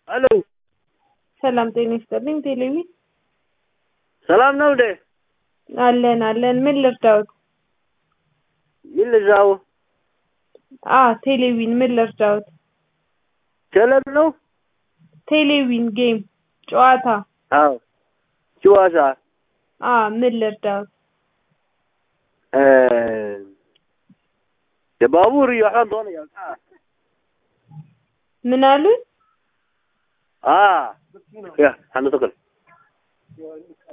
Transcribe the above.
ሄሎ ሰላም ጤና ይስጥልኝ። ቴሌቪ ሰላም ነው እንዴ? አለን አለን። ምን ልርዳዎት? ምን ልዛው? አ ቴሌቪን ምን ልርዳዎት? ቴሌብ ነው? ቴሌቪን ጌም ጨዋታ። አዎ ጨዋታ አ ምን ልርዳዎት? እ የባቡር waxaan doonayaa ምን አሉ? አ ያ አንተ ተከል